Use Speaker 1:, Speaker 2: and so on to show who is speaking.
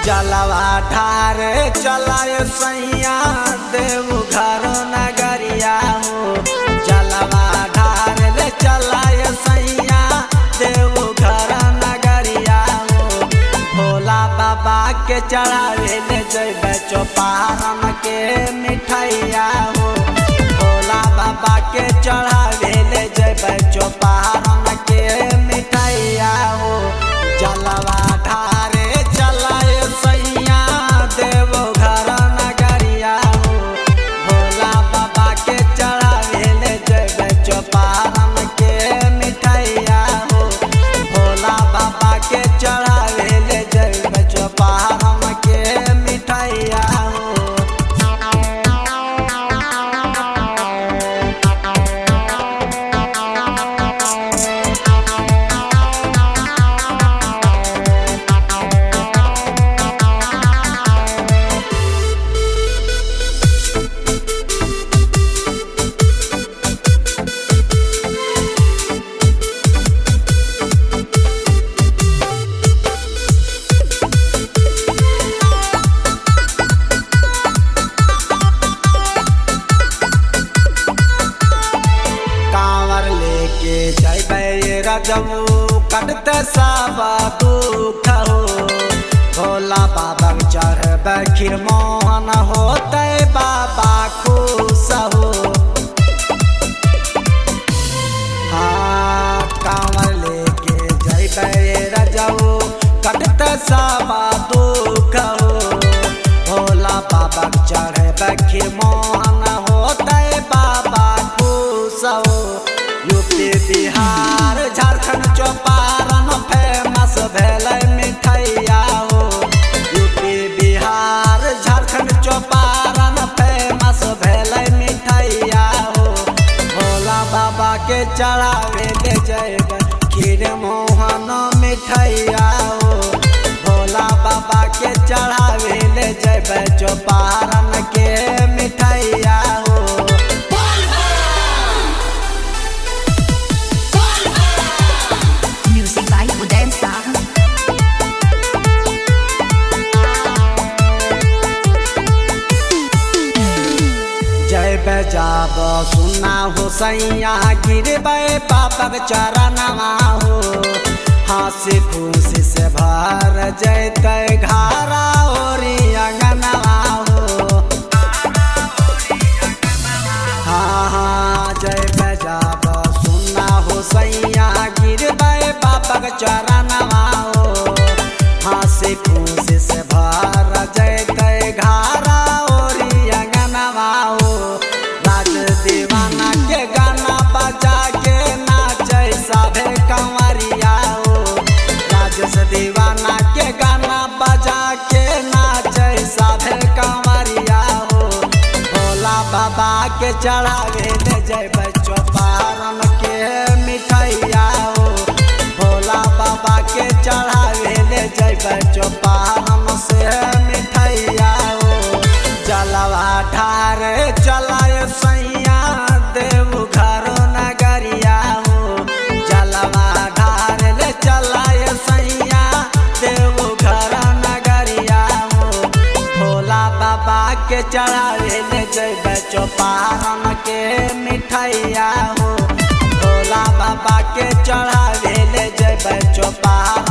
Speaker 1: जलवा ठारे चलाए सैया देव घर नगरिया हो जलवा ठारे रे चलाए सैया देव घर नगरिया हो भोला बाबा के चढ़ावे ले जैबे चौपारण के मिठाइया हो भोला बाबा के चढ़ावे ले जैबे चौपारण के मिठाइया हो जलवा ठारे चलाए सैया देव घर नगरिया हो भोला बाबा के चढ़ावे ले जैबे चौपारण के मिठाइया हो भोला बाबा के चढ़ावे ले जैबे चौपारण के मिठाइया हो कांवर लेके जैबे रजबू कटते सब दुख हो भोला बाबा चढ़बे खीर मोहन होते बाबा खुश हो हाँ कांवर लेके जैबे रजबू कटते सब दुख हो भोला बाबा चढ़बे खीर मोहन होते बाबा खुश हो यूपी बिहार झारखंड चौपारण फेमस भेलै मिठैया हो यूपी बिहार झारखंड चौपारण फेमस भेलै मिठैया हो भोला बाबा के चढ़ावे ले जैबै खीर मोहन मिठैया हो भोला बाबा के चढ़ावे ले जैबै चौपारण के मिठैया हो
Speaker 2: Music by Uday Star.
Speaker 1: जय बजाब सुना हो सैया गिरबे पापक चरणवा हो हंसी खुशी से भर जैते घारा ओरी अंगनवा हो हाँ हाँ जय बजाब सुना हो सैया गिरबे पापक चरणवा हो हंसी खुशी से भर जैते घारा ओरी अंगनवा हो राज दीवाना के गाना बजा के नाचे सभे कंवरिया हो राजेश दीवाना के गाना बजा के नाचे सभे कंवरिया हो भोला बाबा के चढ़ावे ले जैबै चौपारण के मिठैया हो भोला बाबा के चढ़ावे ले जैबै चौपारण से मिठैया हो जलवा ठारे चलाए सैया देव घर नगरिया हो जलवा ढारे ले चलाए सैया देव घर नगरिया हो भोला बाबा के चढ़ावे ले जैबै चौपारण के मिठैया हो भोला बाबा के चढ़ावे ले जैबै चौपारण